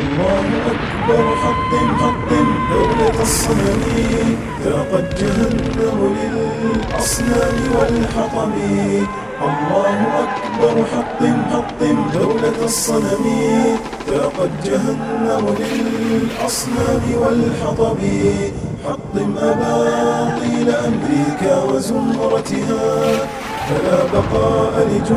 الله أكبر حطم حطم دولة الصنم ذاقت جهنم للأصنام والحطم الله أكبر حطم حطم دولة الصنم ذاقت جهنم للأصنام والحطم حطم أباطيل أمريكا وزمرتها فلا بقاء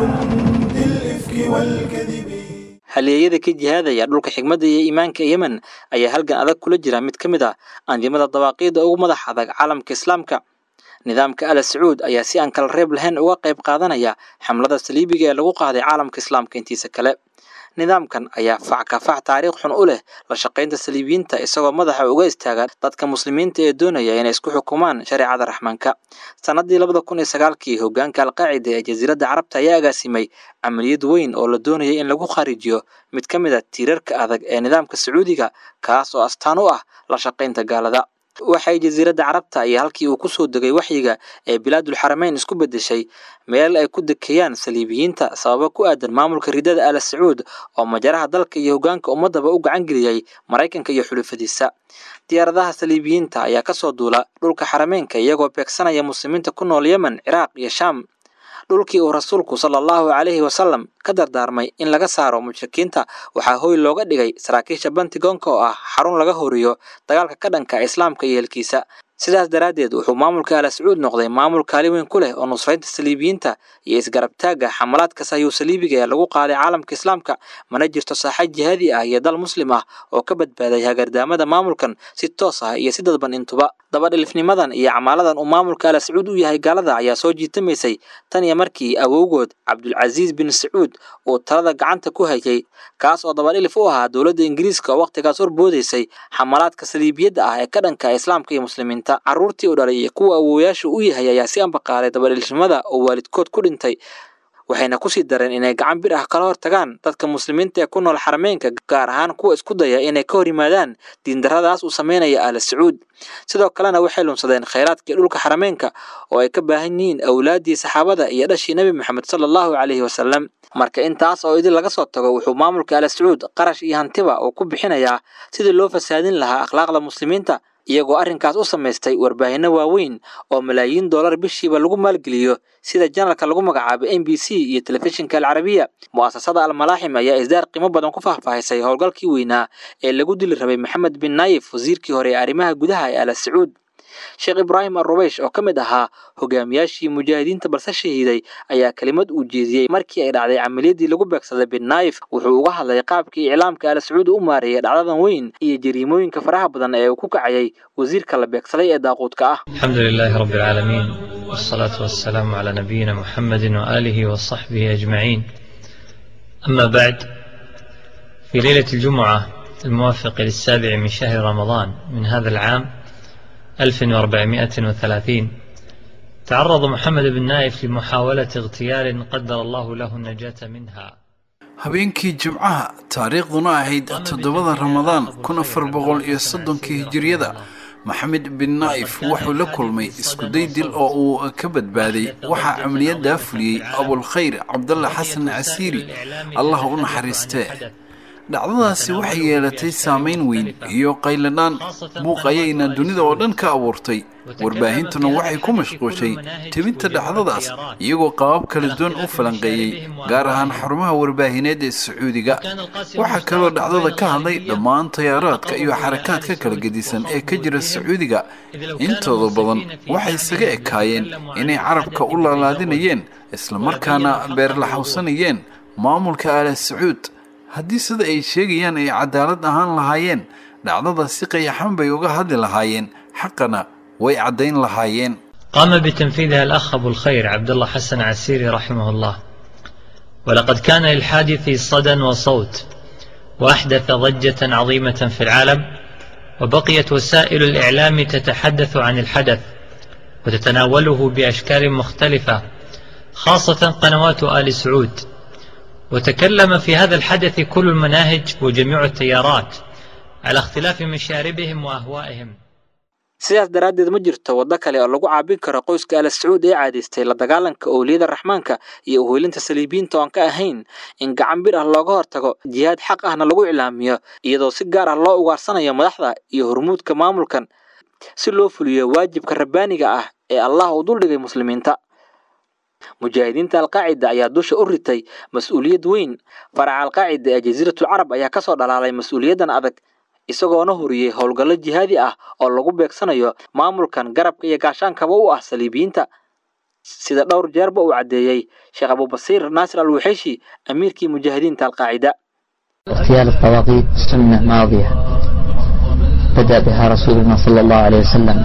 لجند الإفك والكذب haleeyada ka jihaadaya dhulka xigmadda iyo iimaanka yemen ayaa halgan adag kula jira mid ka mid ah andimada dawaaqiida ugu madax adag caalamka islaamka nidaamka ala sacuud ayaa si aan kala reeb lahayn uga qayb qaadanaya xamlada saliibiga ee lagu qaaday caalamka islaamka intiisa kale nidaamkan ayaa fackafac taariikh xun u leh la shaqaynta saliibiyiinta isagoo madaxa uga istaaga dadka muslimiinta ee doonaya inay isku xukumaan shareecada raxmaanka sanadii labada kun iyo sagaalkii hogaanka alqaacida ee jasiiradda carabta ayaa agaasimay camaliyad weyn oo la doonayay in lagu khariijiyo mid ka mid a tiirarka adag ee nidaamka sacuudiga kaas oo astaan u ah la shaqaynta gaalada waxay jasiiradda carabta iyo halkii uu kusoo degay waxyiga ee bilaadul xarameyn isku beddeshay meel ay ku dekeeyaan saliibiyiinta sababo ku aadan maamulka ridada ala sacuud oo majaraha dalka iyo hogaanka ummadaba u gacan geliyey maraykanka iyo xulufadiisa diyaaradaha saliibiyiinta ayaa kasoo duula dhulka xarameynka iyagoo beegsanaya muslimiinta ku nool yemen ciraaq iyo shaam dhulkii uu rasuulku sala allahu calayhi wasalam ka dardaarmay in laga saaro mushrikiinta waxaa hoy looga dhigay saraakiisha bantigoonka oo ah xarun laga horiyo dagaalka ka dhanka islaamka iyo helkiisa sidaas daraaddeed wuxuu maamulka ala sacuud noqday maamul kaali weyn ku leh oo nusraynta saliibiyiinta iyo isgarabtaagga xamalaadka sahyuu saliibiga ee lagu qaaday caalamka islaamka mana jirto saaxa jihaadi ah iyo dal muslim ah oo ka badbaaday hagardaamada maamulkan si toos ah iyo si dadban intuba dabadhilifnimadan iyo camaaladan uu maamulka ala sacuud u yahay gaalada ayaa soo jiitamaysay tan iyo markii awowgood cabdulcasiis bin sacuud uu talada gacanta ku hayay kaas oo dabadhilif u ahaa dowladda ingiriiska oo wakhtigaas horboodaysay xamalaadka saliibiyadda ah ee ka dhanka islaamka iyo muslimiinta carruurtii u dhalay iyo kuwa awooyaashu u yahay ayaa si ambaqaaday dabadhilifnimada oo waalidkood ku dhintay waxayna kusii dareen inay gacan bir ah kala hor tagaan dadka muslimiinta ee ku nool xarameynka gaar ahaan kuwa isku daya inay ka hor yimaadaan diindarradaas uu sameynaya ala sacuud sidoo kalena waxay lunsadeen khayraadkii dhulka xarameynka oo ay ka baahan yihiin awlaaddii saxaabada iyo dhashii nebi moxamed sala allahu calayhi wasalam marka intaas oo idin laga soo tago wuxuu maamulka ala sacuud qarash iyo hantiba uu ku bixinayaa sidii loo fasaadin lahaa akhlaaqda muslimiinta iyagoo arrinkaas u samaystay warbaahinno waaweyn oo malaayiin dollar bishiiba lagu maalgeliyo sida janalka lagu magacaabay m b c iyo telefishinka alcarabiya mu'asasada almalaaxim ayaa isdaar qiimo badan ku faahfaahisay howlgalkii weynaa ee lagu dili rabay maxamed bin naayif wasiirkii hore ee arrimaha gudaha ee ala sacuud sheekh ibraahim arubeysh oo ka mid ahaa hogaamiyaashii mujaahidiinta balse shahiiday ayaa kelimad uu jeediyey markii ay dhacday camaliyadii lagu beegsaday bin naayif wuxuu uga hadlay qaabkii iclaamka ala sacuud u maareeyay dhacdadan weyn iyo jariimooyinka faraha badan ee uu ku kacayay wasiirka la beegsaday ee daaquudka ah الحمد لله رب العالمين والصلاة والسلام على نبينا محمد وآله وصحبه أجمعين أما بعد في ليلة الجمعة الموافق للسابع من شهر رمضان من هذا العام 1430 تعرض محمد بن نايف لمحاولة اغتيال قدر الله له النجاة منها habeenkii jimcaha taariikhduna ahayd toddobada ramadaan kun afar boqol iyo soddonkii hijiriyada maxamed bin naa'if wuxuu la kulmay iskuday dil oo uu ka badbaaday waxaa camaliyadaa fuliyey abulkhayr cabdalla xasan casiiri allah u naxariistee dhacdadaasi waxay yeelatay saamayn weyn iyo qayladhaan buuq ayayna dunida oo dhan ka abuurtay warbaahintuna waxay ku mashquushay tebinta dhacdadaas iyagoo qabaab kala duwan u falanqeeyey gaar ahaan xarumaha warbaahineed ee sacuudiga waxaa kaloo dhacdada ka hadlay dhammaan tayaaraadka iyo xarakaadka kala gedisan ee ka jira sacuudiga intooda badan waxay isaga ekaayeen inay carabka u laalaadinayeen islamarkaana beerlaxawsanayeen maamulka aala sacuud haddii sida ay sheegayaan ay cadaalad ahaan lahaayeen dhacdada si qayaxan bay uga hadli lahaayeen xaqana way caddayn lahaayeen قام بتنفيذها الأخ أبو الخير عبد الله حسن عسيري رحمه الله ولقد كان للحادث صدى وصوت وأحدث ضجة عظيمة في العالم وبقيت وسائل الإعلام تتحدث عن الحدث وتتناوله بأشكال مختلفة خاصة قنوات آل سعود وتكلم في هذا الحدث كل المناهج وجميع التيارات على اختلاف مشاربهم وأهوائهم sidaas daraaddeed ma jirto waddo kale oo lagu caabin karo qoyska ala sacuud ee caadaystay la dagaalanka owliyada raxmaanka iyo uhoylinta saliibiyiinta oon ka ahayn in gacan bir ah looga hortago jihaad xaq ahna lagu iclaamiyo iyadoo si gaar ah loo ugaarsanayo madaxda iyo hormuudka maamulkan si loo fuliyo waajibka rabbaaniga ah ee allah uu duldhigay muslimiinta mujaahidiinta alqaacida ayaa dusha u ritay mas-uuliyad weyn faraca alqaacida ee jasiiratul carab ayaa kasoo dhalaalay mas-uuliyaddan adag isagoona huriyey howlgallo jihaadi ah oo lagu beegsanayo maamulkan garabka iyo gaashaankaba u ah saliibiyiinta sida dhowr jeerba uu caddeeyey sheekh abubasiir naasir al wuxeyshi amiirkii mujaahidiinta alqaacida اغتيال الطواغيت سنة ماضية بدأ بها رسولنا صلى الله عليه وسلم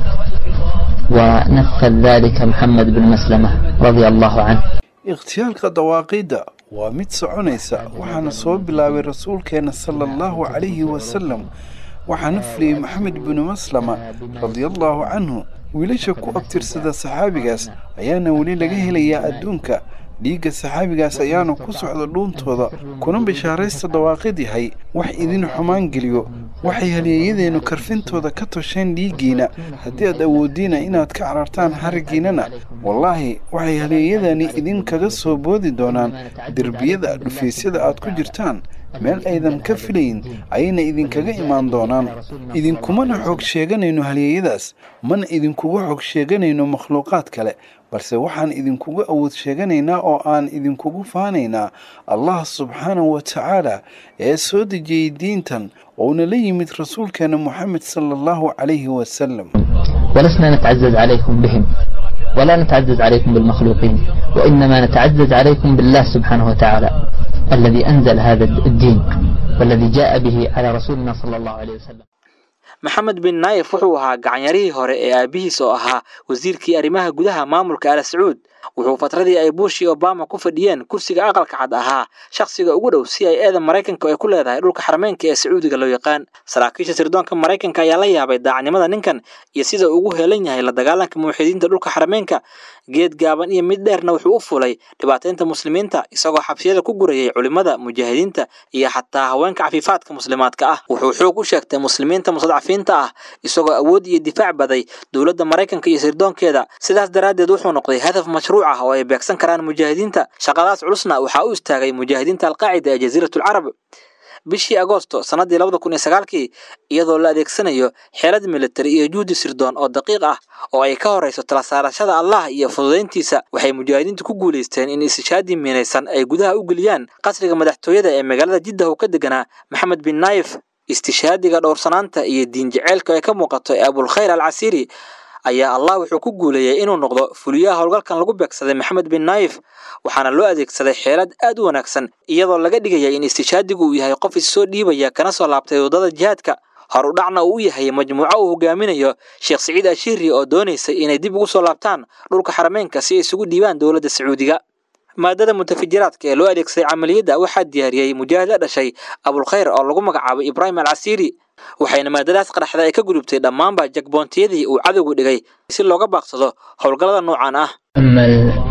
ونفذ ذلك محمد بن مسلمة رضي الله عنه ikhtiyaalka dawaaqiidda waa mid soconaysa waxaana soo bilaabay rasuulkeena sala allahu calayhi wasalam waxaana fuliyey maxamed binu maslama radiallahu canhu wiilasha ku abtirsada saxaabigaas ayaana weli laga helayaa adduunka dhiigga saxaabigaas ayaana ku socda dhuuntooda kuna bishaaraysta dawaaqid yahay wax idin xumaan geliyo waxay halyeeyadeennu karfintooda ka tosheen dhiiggiina haddii aad awooddiina inaad ka carartaan haraggiinana wallaahi waxay halyeeyadani idinkaga soo boodi doonaan derbiyada dhufaysyada aad ku jirtaan meel aydan ka filayn ayayna idinkaga imaan doonaan idinkumana xoog sheeganayno halyeeyadaas mana idinkuga xoog sheeganayno makhluuqaad kale balse waxaan idinkuga awood sheeganaynaa oo aan idinkugu faanaynaa allah subxaanahu wa tacaala ee soo dejiyey diintan ouna la yimid rasuulkeena moxamed sala allahu calayhi wasalam ولسنا نتعزز عليكم بهم ولا نتعزز عليكم بالمخلوقين وإنما نتعزز عليكم بالله سبحانه وتعالى الذي أنزل هذا الدين والذي جاء به على رسولنا صلى الله عليه وسلم maxamed bin naayef wuxuu ahaa gacanyarihii hore ee aabihiis oo ahaa wasiirkii arrimaha gudaha maamulka ala sacuud wuxuu fatradii ay bush iyo obama ku fadhiyeen kursiga aqalka cad ahaa shakhsiga ugu dhow si ay eedan maraykanka ay ku leedahay dhulka xarameynka ee sacuudiga loo yaqaan saraakiisha sirdoonka maraykanka ayaa la yaabay daacnimada ninkan iyo sida ugu heelan yahay la dagaalanka muwaxidiinta dhulka xarameynka geed gaaban iyo mid dheerna wuxuu u fulay dhibaataynta muslimiinta isagoo xabsiyada ku gurayay culimmada mujaahidiinta iyo xataa haweenka cafiifaadka muslimaadka ah wuxuu xoog u sheegtay muslimiinta mustadcafiinta ah isagoo awood iyo difaac baday dowladda maraykanka iyo sirdoonkeeda sidaas daraaddeed wuxuu noqday hadaf mashruuc ah oo ay beegsan karaan mujaahidiinta shaqadaas culusna waxaa u istaagay mujaahidiinta alqaacida ee jasiiratul carab bishii agoosto sannaddii labada kun iyo sagaalkii iyadoo la adeegsanayo xeelad militari iyo juhdi sirdoon oo daqiiq ah oo ay ka horayso tala saarashada allah iyo fududayntiisa waxay mujaahidiintu ku guulaysteen in istishaadii miinaysan ay gudaha u geliyaan qasriga madaxtooyada ee magaalada jiddah uu ka deganaa maxamed bin naayif istishaadiga dhowrsanaanta iyo diin jaceylka ee ka muuqato ee abulkhayr al casiiri ayaa allah wuxuu ku guuleeyey inuu noqdo fuliyaha howlgalkan lagu beegsaday maxamed bin naayif waxaana loo adeegsaday xeelad aad u wanaagsan iyadoo laga dhigaya in istishaadigu uu yahay qof issoo dhiibaya kana soo laabtay waddada jihaadka hor u dhacna uu u yahay majmuuco uu hogaaminayo sheekh siciid ashiri oo doonaysay inay dib ugu soo laabtaan dhulka xarameynka si ay isugu dhiibaan dowladda sacuudiga maadada mutafajiraadka ee loo adeegsaday camaliyadda waxaa diyaariyey mujaahid la dhashay abulkhayr oo lagu magacaabay ibraahim al casiiri waxayna maadadaas qaraxda ay ka gudubtay dhammaanba jagboontiyadii uu cadowgu dhigay si looga baaqsado howlgallada noocan ah أما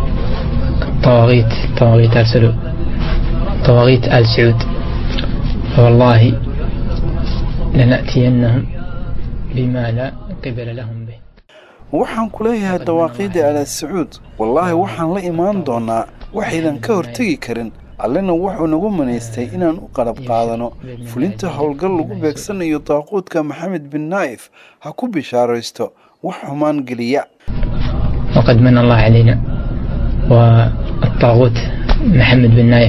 الطواغيت طواغيت آل سعود طواغيت آل سعود فوالله لنأتينهم بما لا قبل لهم به waxaan ku leeyahay dawaaqiidda ala sacuud wallaahi waxaan la imaan doonaa waxaydan ka hortegi karin allena wuxuu nagu manaystay inaan u qalab qaadano fulinta howlgal lagu beegsanayo daaquudka maxamed bin naa'if ha ku bishaaraysto wax xumaan geliya وقد من الله علينا والطاغوت محمد بن نايف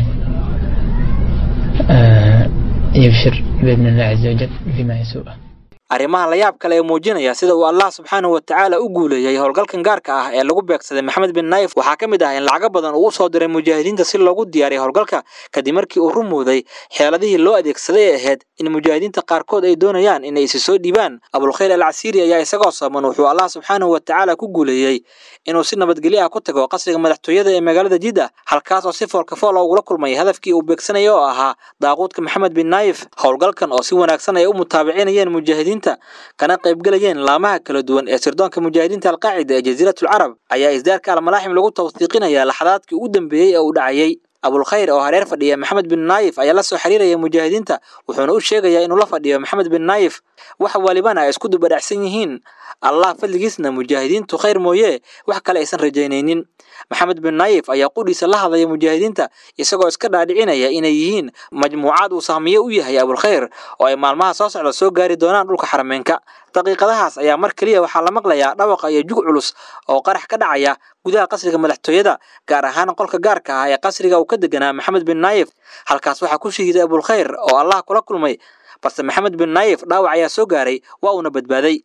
آه، يبشر بإذن الله عز وجل بما يسوءه arrimaha la yaab kale ee muujinaya sida uu allah subxaanahu wa tacaala u guuleeyey howlgalkan gaarka ah ee lagu beegsaday maxamed bin naayif waxaa ka mid ah in lacago badan uu u soo diray mujaahidiinta si loogu diyaariyo howlgalka kadib markii uu rumowday xeeladihii loo adeegsaday ee ahayd in mujaahidiinta qaarkood ay doonayaan inay isi soo dhiibaan abulkhayr al casiiri ayaa isagoo sooman wuxuu allah subxaanahu wa tacaala ku guuleeyey inuu si nabadgelyo ah ku tago qasriga madaxtooyada ee magaalada jidda halkaas oo si foolka fool ugula kulmay hadafkii uu beegsanaya oo ahaa daaquudka maxamed bin naayif howlgalkan oo si wanaagsan ay u mutaabicinayeen mujaahidiinta kana qaybgelayeen laamaha kala duwan ee sirdoonka mujaahidiinta alqaacida ee jasiiratul carab ayaa isdaarka almalaaxim lagu tawsiiqinaya laxadaadkii ugu dambeeyey ee uu dhacayey abulkhayr oo hareer fadhiya maxamed bin naayif ayaa la soo xiriiraya mujaahidiinta wuxuuna u sheegayaa inuu la fadhiyo maxamed bin naayif wax walibana ay isku dubadhacsan yihiin allah fadligiisna mujaahidiintu khayr mooye wax kale aysan rajaynaynin maxamed bin naayif ayaa qudhiisa la hadlaya mujaahidiinta isagoo iska dhaadhicinaya inay yihiin majmuucaad uu sahmiye u yahay abulkhayr oo ay maalmaha soo socda soo gaari doonaan dhulka xarameenka daqiiqadahaas ayaa mar keliya waxaa la maqlayaa dhawaqa iyo jug culus oo qarax ka dhacaya gudaha qasriga madaxtooyada gaar ahaan qolka gaarka ah ee qasriga uu ka deganaa maxamed bin naayif halkaas waxaa ku shahiiday abulkhayr oo allah kula kulmay balse maxamed bin naayif dhaawac ayaa soo gaaray waa uuna badbaaday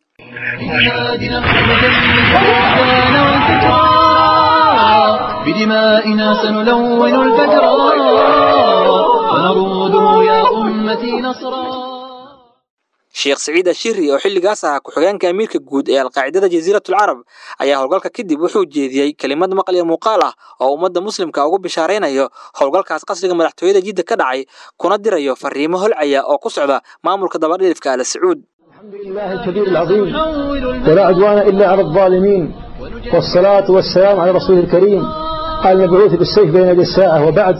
بدمائنا سنلون الفجر ونروده يا أمتي نصرا sheekh saciid ashiri oo xilligaas ahaa ku-xigeenka amiirka guud ee alqaacidada jasiiratul carab ayaa howlgalka kadib wuxuu jeediyey kelimad maqal iyo muuqaal ah oo ummadda muslimka ugu bishaaraynayo howlgalkaas qasriga madaxtooyada jidda ka dhacay kuna dirayo fariimo holcaya oo ku socda maamulka dabadhilifka ala sacuud الحمد لله الكبير العظيم ولا عدوان إلا على الظالمين والصلاة والسلام على رسول الكريم المبعوث بالسيف بين يدي الساعة وبعد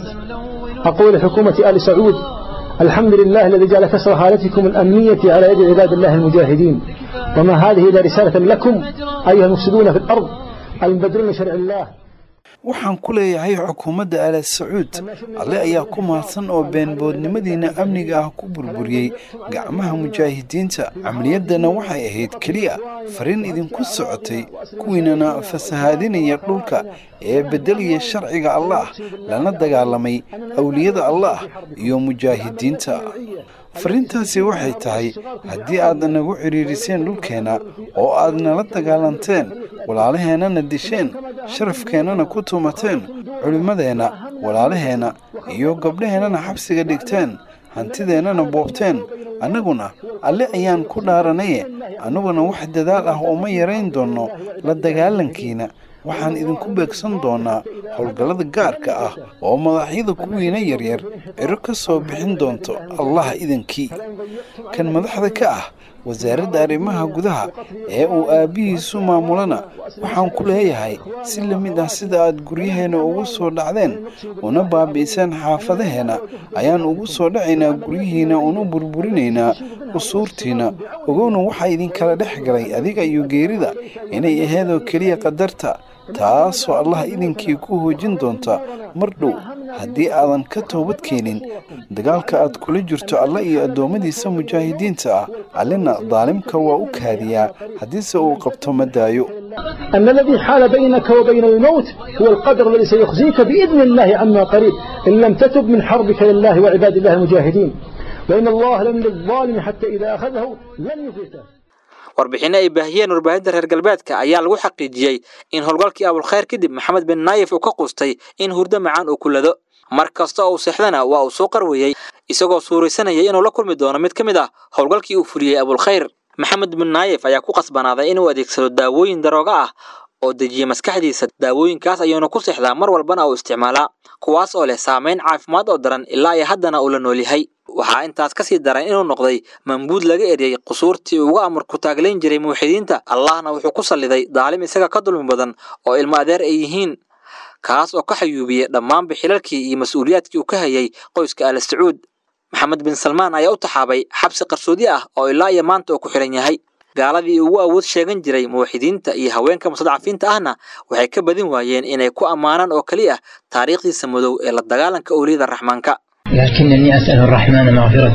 أقول حكومة آل سعود الحمد لله الذي جعل كسر حالتكم الأمنية على يد عباد الله المجاهدين وما هذه إلا رسالة لكم أيها المفسدون في الأرض المبدلون شرع الله waxaan ku leeyahay xukuumadda ala sacuud alle ayaa ku mahadsan oo beenboodnimadiina amniga ah ku burburiyey gacmaha mujaahidiinta camaliyaddana waxay ahayd keliya fariin idinku socotay kuwiinana fasahaadinaya dhulka ee beddelaya sharciga allah lana dagaalamay awliyada allah iyo mujaahidiinta fariintaasi waxay tahay haddii aad nagu cidhiiriseen dhulkeenna oo aad nala dagaalanteen walaalaheennana disheen sharafkeennana ku tumateen culimmadeenna walaalaheenna iyo gabdhaheennana xabsiga dhigteen hantideennana boobteen annaguna alle ayaan ku dhaaranaye annaguna wax dadaal ah oo ma yarayn doonno la dagaalankiina waxaan idinku beegsan doonaa howlgallada gaarka ah oo madaxyada kuwiina yaryar ciro ka soo bixin doonto allah idankii kan madaxda ka ah wasaaradda arrimaha gudaha ee uu aabbihiisu maamulana waxaan ku leeyahay si la mid ah sida aad guryaheenna ugu soo dhacdeen una baabi'iseen xaafadaheenna ayaan ugu soo dhacaynaa guryihiinna una burburinaynaa usuurtiinna ogowna waxaa idinkala dhex galay adiga iyo geerida inay aheedoo keliya qadarta taasoo allah idinkii ku hoojin doonta mar dhow haddii aadan ka toobad keenin dagaalka aad kula jirto alle iyo addoommadiisa mujaahidiinta ah allena daalimka waa u kaadiyaa haddiise uu qabto ma daayo أن الذي حال بينك وبين الموت هو القدر الذي سيخزيك بإذن الله عما قريب إن لم تتب من حربك لله وعباد الله المجاهدين وإن الله لم للظالم حتى إذا أخذه لن يفلته warbixinno ay baahiyeen warbaahinta reer galbeedka ayaa lagu xaqiijiyey in howlgalkii abulkhayr kadib maxamed bin naayif uu ka quustay in hurdo macaan uu kulado mar kasta oo uu seexdana waa uu soo qarwayey isagoo suuraysanayay inuu la kulmi doono mid ka mid ah howlgalkii uu fuliyey abulkhayr maxamed bin naayif ayaa ku qasbanaaday inuu adeegsado daawooyin darooga ah oo dejiya maskaxdiisa daawooyinkaas ayuuna ku seexdaa mar walbana uu isticmaalaa kuwaas oo leh saamayn caafimaad oo daran ilaa iyo haddana uu la nool yahay waxaa intaas ka sii daran inuu noqday mambuud laga eryay qusuurtii uga amar ku taaglayn jiray muuxidiinta allahna wuxuu ku salliday daalim isaga ka dulmi badan oo ilmo adeer ay yihiin kaas oo ka xayuubiyey dhammaanba xilalkii iyo mas-uuliyaadkii uu ka hayay qoyska al sacuud maxamed bin salmaan ayaa u taxaabay xabsi qarsoodi ah oo ilaa iyo maanta uu ku xihan yahay gaaladii ugu awood sheegan jiray muwaxidiinta iyo haweenka mustadcafiinta ahna waxay ka badin waayeen inay ku ammaanaan oo keliya taariikhdiisa madow ee la dagaalanka owliyada raxmaanka لكنني أسأل الرحمن مغفرة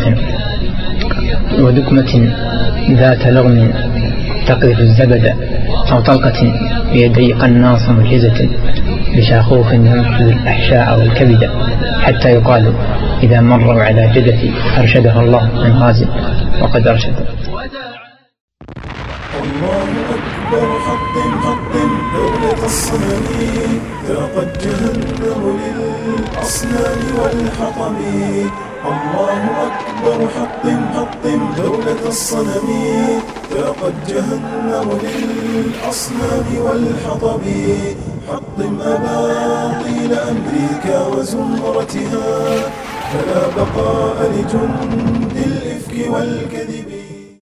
ودكمة ذات لغم تقذف الزبد أو طلقة بيدي قناص ملحزة بشاخوخ ينفذ الأحشاء والكبد حتى يقال إذا مروا على جدتي أرشدها الله من غاز وقد أرشد الله أكبر حطم حطم دولة الصنم ذاقت جهنم للأصنام والحطم الله أكبر حطم حطم دولة الصنم ذاقت جهنم للأصنام والحطم حطم أباطيل أمريكا وزمرتها فلا بقاء لجند الإفك والكذب